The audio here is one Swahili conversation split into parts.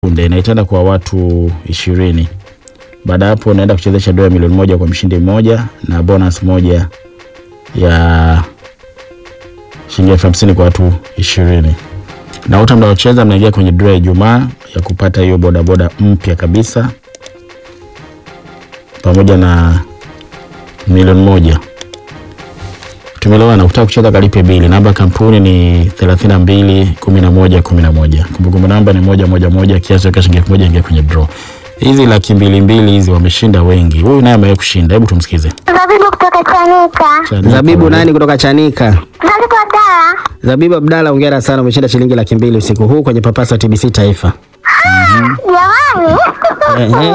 sekunde na itaenda kwa watu ishirini. Baada ya hapo unaenda kuchezesha dola milioni moja kwa mshindi mmoja na bonus moja ya shilingi elfu hamsini kwa watu ishirini. Na wote mnaocheza mnaingia kwenye draw ya Ijumaa ya kupata hiyo bodaboda mpya kabisa pamoja na milioni moja. Tumelewana, ukitaka kucheza kalipe bili. Namba ya kampuni ni 32 11 11. Kumbukumbu namba ni moja moja moja, kiasi cha shilingi elfu moja ingia kwenye draw. Hizi laki mbili mbili hizi wameshinda wengi. Huyu naye amewahi kushinda. Hebu tumsikize. Zabibu kutoka Chanika. Chanika Zabibu wewe. nani kutoka Chanika? Zabibu Abdala. Zabibu Abdalla, hongera sana, umeshinda shilingi laki mbili usiku huu kwenye papasa TBC Taifa. Jamani. Ehe.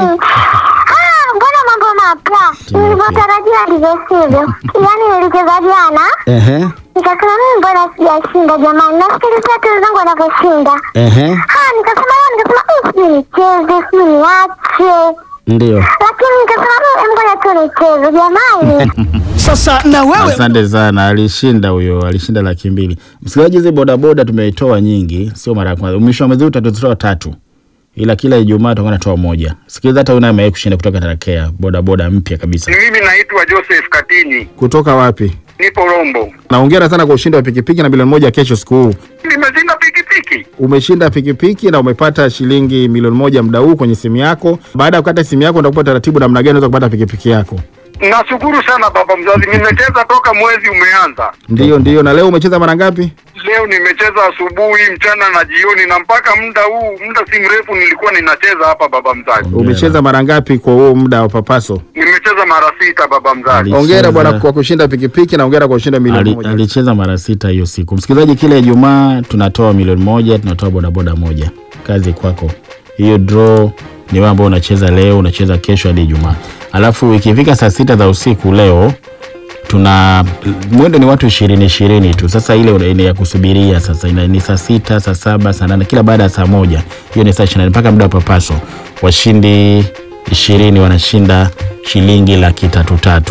Ah, mbona mambo mapya? Nilivyotarajia ndivyo sivyo. Yaani nilicheza jana, Ehe, nikasema mimi mbona sijashinda jamani. Nasikilizia tu wenzangu wanavyoshinda. ehe, Ah, nikasema leo nikasema "Mm, sijui nicheze, sijui niache. ndio. Lakini nikasema "Mm, ngoja tu nicheze jamani. Sasa na wewe Asante sana, alishinda huyo, alishinda laki mbili. Msikilizaji, hizi bodaboda tumeitoa nyingi, sio mara ya kwanza. Mwisho wa mwezi huu tutatoa tatu, ila kila Ijumaa tutakuwa natoa moja. Sikiliza, hata huyu naye amewahi kushinda kutoka Tarakea, bodaboda mpya kabisa. Mimi naitwa Joseph Katini, Kutoka wapi? nipo Rombo. Na hongera sana kwa ushindi wa pikipiki na milioni moja kesho siku huu. Nimeshinda pikipiki. Umeshinda pikipiki na umepata shilingi milioni moja muda huu kwenye simu yako. Baada ya kukata simu yako, utakupa taratibu namna gani unaweza kupata pikipiki yako. Nashukuru sana baba mzazi, nimecheza toka mwezi umeanza. Ndiyo, ndiyo. Na leo umecheza mara ngapi? Leo nimecheza asubuhi, mchana na jioni, na mpaka muda huu, muda si mrefu nilikuwa ninacheza hapa baba mzazi. Umecheza mara ngapi kwa huo muda wa papaso? Nimecheza mara sita baba mzazi. Ali- Hongera Cheza. bwana kwa kushinda pikipiki na hongera kwa kushinda milioni Ali, moja. alicheza mara sita hiyo siku. Msikilizaji, kila Ijumaa tunatoa milioni moja, tunatoa bodaboda moja. Kazi kwako. Hiyo draw ni wewe ambao unacheza leo, unacheza kesho hadi Ijumaa. Alafu ikifika saa sita za usiku leo tuna mwendo ni watu ishirini ishirini tu. Sasa ile una- ni ya kusubiria sasa ina, ni saa sita, saa saba, saa nane, kila baada ya saa moja. Hiyo ni saa ishirini mpaka muda wa papaso. Washindi ishirini wanashinda shilingi laki tatu tatu.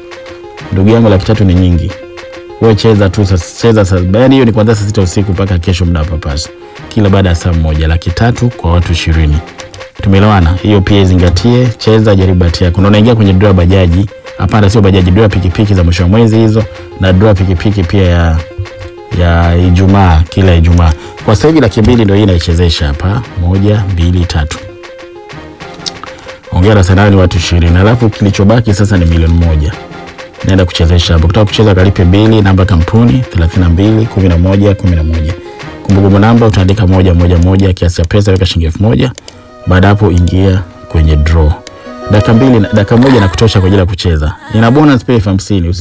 Ndugu yangu, laki tatu ni nyingi. Wewe cheza tu sasa, cheza sasa. Yaani hiyo ni kuanzia saa sita usiku mpaka kesho muda wa papaso, kila baada ya saa moja, laki tatu kwa watu ishirini. Tumeelewana? Hiyo pia izingatie, cheza, jaribu bahati yako. Na unaingia kwenye draw ya bajaji. Hapana, sio bajaji, draw ya pikipiki za mwisho wa mwezi hizo, na draw ya pikipiki pia ya ya Ijumaa, kila Ijumaa. Kwa sasa hivi laki mbili ndio hii naichezesha hapa, moja, mbili, tatu. Ongera sana, ni watu ishirini. Alafu kilichobaki sasa ni milioni moja naenda kuchezesha hapo. Kutaka kucheza kalipe bili, namba kampuni 32 11 11. Kumbukumbu namba utaandika moja moja moja, kiasi cha pesa weka shilingi elfu moja. Baada hapo ingia kwenye draw. Dakika mbili, dakika moja na kutosha kwa ajili ya kucheza. Ina bonus pia elfu hamsini.